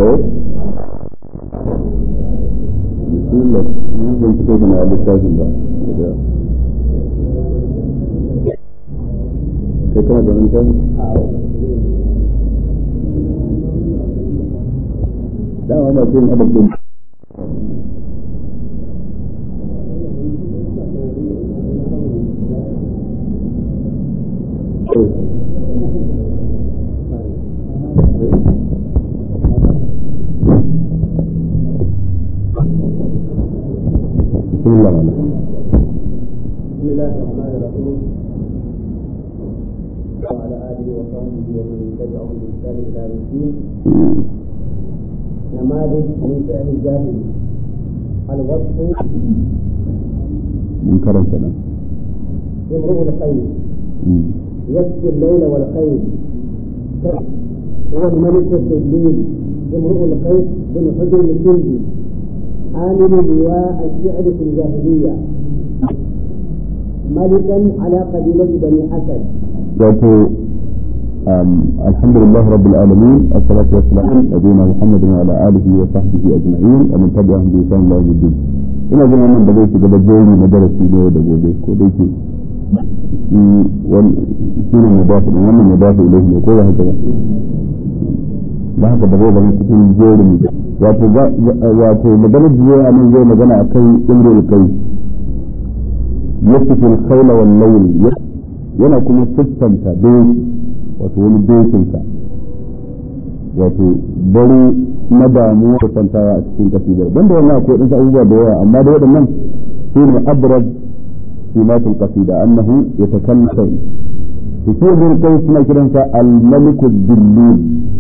eh bismillah mun zan fito da na littafin ba kai kana da littafin dama ba sai adab din بسم الله الرحمن بسم الله الرحمن الرحيم وعلى اله وصحبه ومن تبعهم بإحسان الى يوم الدين نماذج من فعل الجاهل الوصف منكر الكلام امرؤ الخير يسقي الليل والخير هو الملك السجين امرؤ القيس بن حجر الكندي عامل لواء الشعر في الجاهليه ملكا على قبيله بني اسد wato الحمد لله رب العالمين الصلاة والسلام على نبينا محمد وعلى آله وصحبه أجمعين ومن تبعهم بإحسان إلى يوم الدين ina jin wannan da zai shiga da jeri na darasi ne da gobe ko da yake shi ne mudafi din wannan mudafi ilaihi ne ko ba haka ba ba haka da zai zama cikin jerin wato wato maganar da zai anan zai magana akan imrul kai yasifu al-khayla wal layl yana kuma siffanta doki wato wani dokinsa wato dare na damuwa da kwantawa a cikin kasidar don da wannan akwai ɗansa abubuwa da yawa amma da waɗannan shi ne abraz simatul qasida annahu yatakallam to shi ibn kai suna kiransa al-malik ad-dillil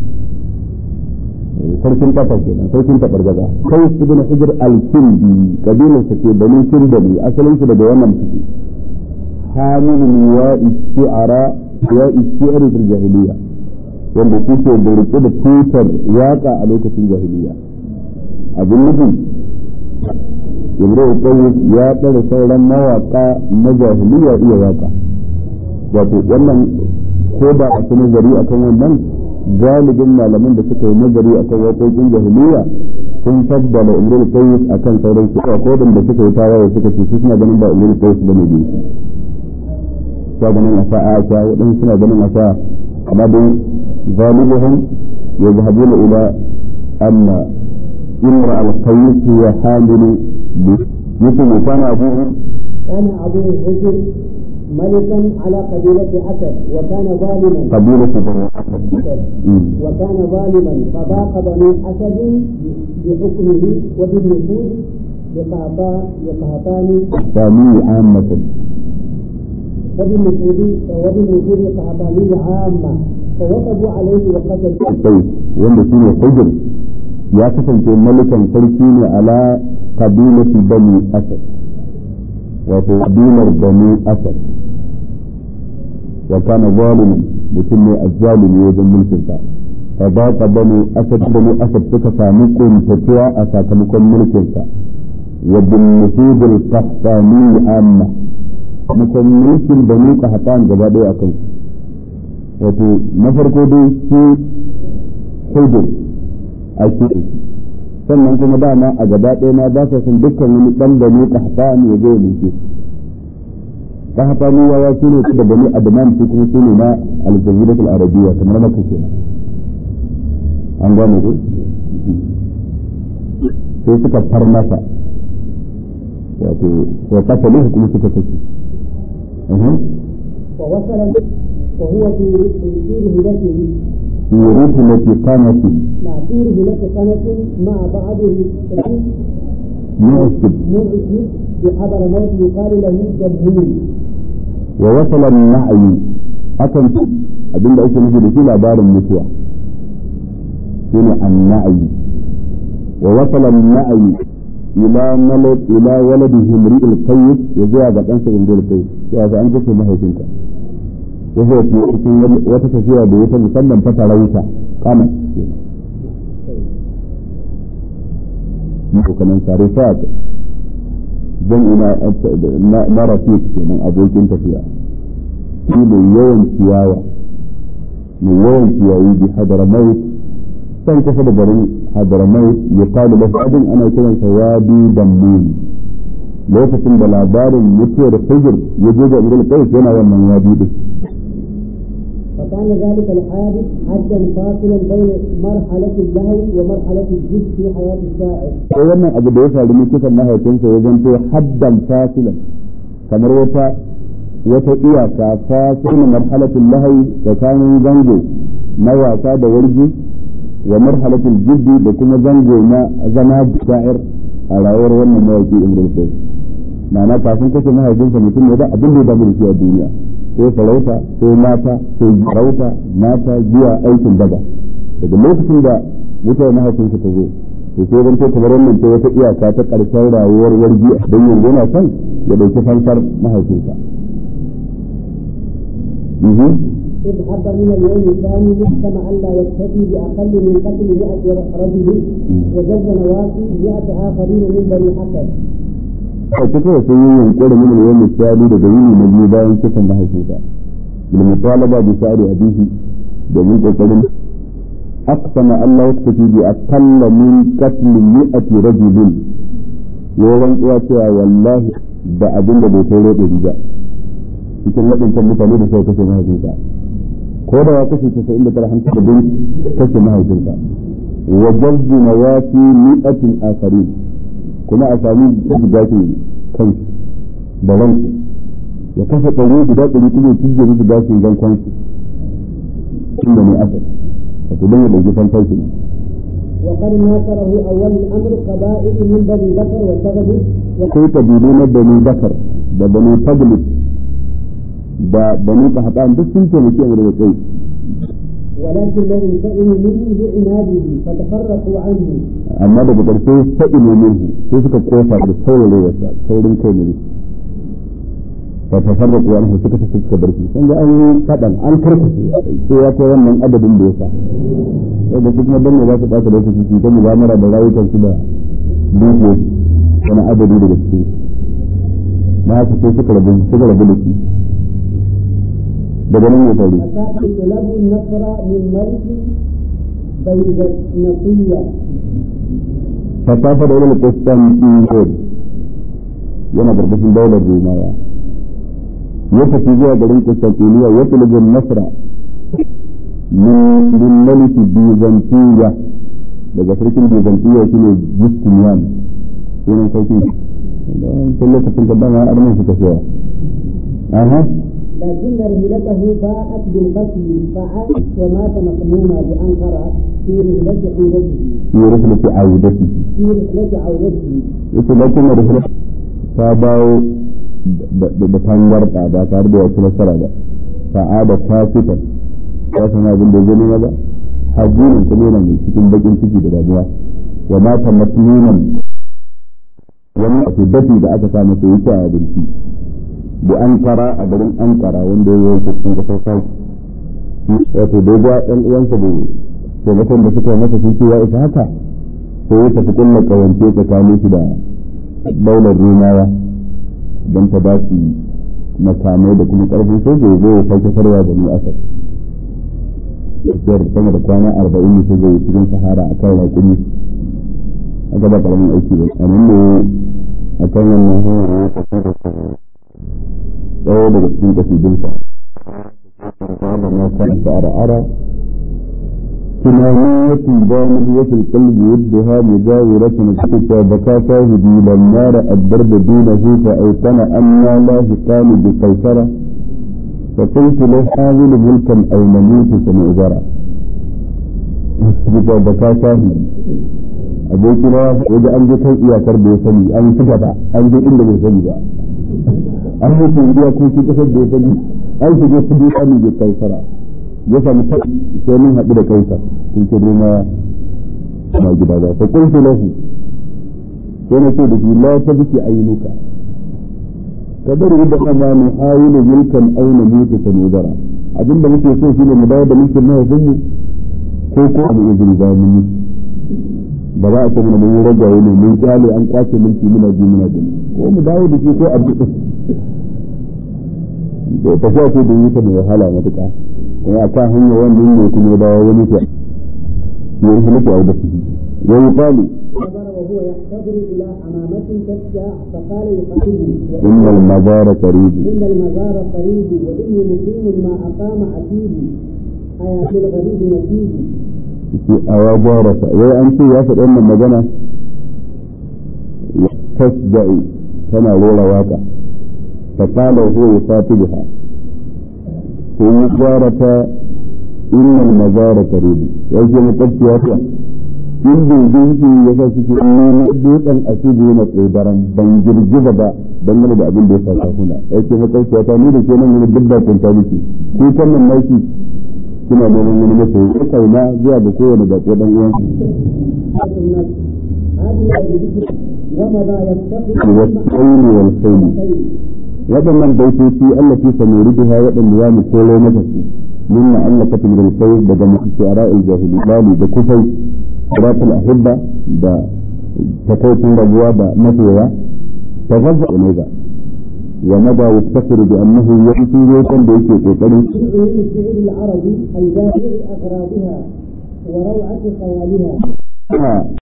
sarkin kafa kenan sarkin tabargaza kai ibn hujr al-kindi kabilar sa ce bani kindali asalin su daga wannan fiti حامل لواء الشعراء لواء الشعر في الجاهلية wanda kuke da rike da tutar waka a lokacin jahiliya abin nufin ibrahim qayyim ya tsara sauran mawaka na jahiliya iya waka wato wannan ko da a ci nazari akan wannan galibin malaman da suka yi nazari akan waƙoƙin jahiliya sun tabbala ibrahim qayyim akan sauran su ko da suka yi tawaye suka ce su suna ganin ba ibrahim qayyim bane da shi suna ganin a sa'a ta waɗansu suna ganin a sa'a amma dai غالبهم يذهبون إلى أن امرأ القيس هي حامل مثل كان أبوه كان أبوه حجر ملكا على قبيلة أسد وكان ظالما قبيلة بني أسد وكان ظالما فضاق بني أسد بحكمه وبالنفوذ بقهطان بقهطان ثاني عامة وبالنفوذ وبالنفوذ قهطانية عامة فوقفوا عليه وقتلوا القيس wanda shine hujr ya kasance malikan sarki ne ala kabilati bani asad wato kabilar bani asad wa kana zalimin mutum ne azzalimi wajen mulkinsa fa baqa bani asad bani asad suka samu kuntatuwa a sakamakon mulkinsa wa bin nufudul qahtani amma mutum mulkin bani qahtan gaba daya akan wato na farko dai shi hujur a ke sannan kuma dama a gaba ɗaya ma ba sa son dukkan wani ɗan da ne kahtan ya zo ya mulke kahtani ya shi ne da bani adnan su kuma su ne na aljaziratul arabiyya kamar na kake an gane ko sai suka far masa wato wa kataluhu kuma suka kace ووصل وهو في في رهلته في رحلة قامة مع في رهلة سنة مع بعض معسب مرشد بحضر موت يقال له جبهين ووصل النعي akan abin da ake nufi da shi labarin mutuwa shine an-na'i wa wasala an-na'i ila malad ila waladihi imri'il qayyid ya zuwa ga ɗansa imri'il qayyid ya ga an kace mahaifinka ya zo ki cikin wata tafiya da wata musamman ta farauta kama ko kanan sarifat dan ina na rafiq kenan abokin tafiya shi ne yawan ciyawa mai yawan ciyayi bi hadara maut can kusa da garin hadaramai ya kalu da fadin ana kiransa wadi dammun lokacin da labarin mutuwar hijir ya je ga ibn qais yana wannan wadi din فكان ذلك الحادث حدا فاصلا بين مرحلة اللهو ومرحلة الجد في حياة الشاعر. sai wannan abu da ya faru ne kisan mahaifinsa ya zanto haddan fasilan kamar wata wata iyaka fasilin marhalatin lahayi tsakanin zango na wasa da warji wa marhalatin jiddi da kuma zango na zama sha'ir a rayuwar wannan mawaki imrul qais ma'ana kafin kashe mahaifinsa mutum ne da abin da ya damu da shi a duniya sai farauta sai mata sai farauta mata jiya aikin daba daga lokacin da mutuwar mahaifinsa ta zo to sai zan kamar wannan ta wata iyaka ta karshen rayuwar wargi don yanzu yana son ya dauki fansar mahaifinsa إذ حب من اليوم الثاني يحكم ألا يكتفي بأقل من قتل 100 رجل وجز نواصي 100 آخرين من بني حسن. a cikin sun yi yunkurin min yawan misali daga yini na biyu bayan kisan mahaifinsa bil mutalaba bi sa'ri abihi domin kokarin aqsama Allah ya tafi bi aqalla min qatl mi'ati rajulin yawan uwa cewa wallahi da abin da bai kai roɗe riga cikin waɗancan mutane da suka kashe mahaifinsa ko da ya kashe casa'in da tara hankali da bin kashe mahaifinsa wa jazzu nawati mi'atin akharin kuma a sami su gashin kansu da ransu ya kashe ɗari guda ɗari kuma ya cije musu gashin zan kansu inda ne asali wato don ya ɗauki fantashi ne وقد ناصره أول الأمر قبائل من بني بكر وسبب akwai kabilu na bani bakar da bani taglis da bani kahatan duk sun taimaki a da kai ولكن لم ينتقم منه لعناده فتفرقوا عنه amma daga ƙarshe ta ilimin sai suka kofa da saurarewarsa saurin kai ne fa tafarraqu anhu suka tafi suka bar shi sun ga an yi fadan an karkace sai ya kai wannan adadin da yasa da su kuma dan ne za su ɓata lokaci su ta mu'amala da rayukan su da dukiyoyi wani adadi daga cikin na haka sai suka rabu suka rabu da shi daga nan ne faru فكان طلب النصر من ملك بيزنطية فسافر إلى القسطنطينية yana karkashin daular Romawa ya tafi zuwa garin Constantinople ya tulubu Nasra min maliki Byzantiya daga sarkin Byzantiya shine Justinian sunan sarkin tun lokacin da dama arnan suka cewa aha لكن رحلته باءت بالقتل فعاد ومات مقموما بأنقرة في رحلة عودته fi rihlati audati في رحلة عودته yace lakin rihlat ta dawo da tangarda ba tare da wasu nasara ba sa'ada ta fitar ya san abin da zai nema ba hajjinin kuma yana mai cikin bakin ciki da damuwa wa mata masnunan wani a dafi da aka sa masa yake a abinci da ankara a garin ankara wanda ya yi cikin kasar sauki wato da ya ɗan uwansa da taimakon da suka yi masa sun ce ya isa haka sai ya tafi kulla kawance tsakanin shi da daular rumawa don ta ba su makamai da kuma karfin soja ya zo ya sake farwa da ni asar tafiyar sama da kwana arba'in ne zai cikin sahara a kan raƙumi aka ba karamin aiki ba a nan ne a kan wannan hanyar ya tafi da tsawo daga cikin kasidinsa da na kan ara كنانية ضامنية القلب يدها مجاورة حتى بكى شاهدي لما رأى الدرب دونه فأيقن أن لا هقان بقيصرة فقلت له حاول ملكا أو نموت سنؤجرا حتى بكى شاهدي abokina waje an je kan iyakar da ya sani an ci gaba an je inda bai sani ba an yi sun iyakokin kasar da ya sani an shige su bi sani bai kaisara ya sami ta sai mun haɗu da kaisa sun ce dai na gida ba fa kuntu lahu sai na ce da shi la tabki aynuka kadar da kama mu ayilu mulkan aina mutu sanudara abinda muke so shine mu dawo da mulkin mahaifin mu ko ko mu izini ba mu ba za a ce mana mun ragaye ne mun kyale an kwace mulki muna ji muna gani ko mu dawo da shi ko abu da tafiya ce da yi ta da wahala matuƙa kuma a kan hanyar wannan ne kuma dawo wani ke يهلك أو بسه ويقال نظر وهو يحتضر إلى حمامة تسجى فقال يقاتله إن المزار قريب إن المزار قريب وإني مقيم ما أقام عتيب أيا في الغريب نتيب a ya gyara ta wai an ce ya faɗi wannan magana ya tasda'i tana rera waka fa qala huwa yusatibuha to ya gyara ta innal mazara qarib ya ce makwabci ya ta in dindinki ya sa suke nuna dutsen asiri yana tsodaran ban girgiza ba dangane da abin da ya sa kafuna ya ce makwabci ya ta ni da ke nan wani duk da kunta miki ko kan nan naki suna neman wani masoyi ko kauna zuwa ga kowane bako dan uwan ومضى يفتقر والخيل والخيل waɗannan baitoci Allah fi samuriduha waɗanda za mu kolo mata su min na Allah ka tumir kai daga mu'assara al-jahiliyyah da kufai siratul ahibba da takaitin rabuwa da masoya tazazza ne ga wa mada yastakiru bi annahu yati roƙon da yake kokarin من الشعر العربي الجامع أغراضها وروعة خيالها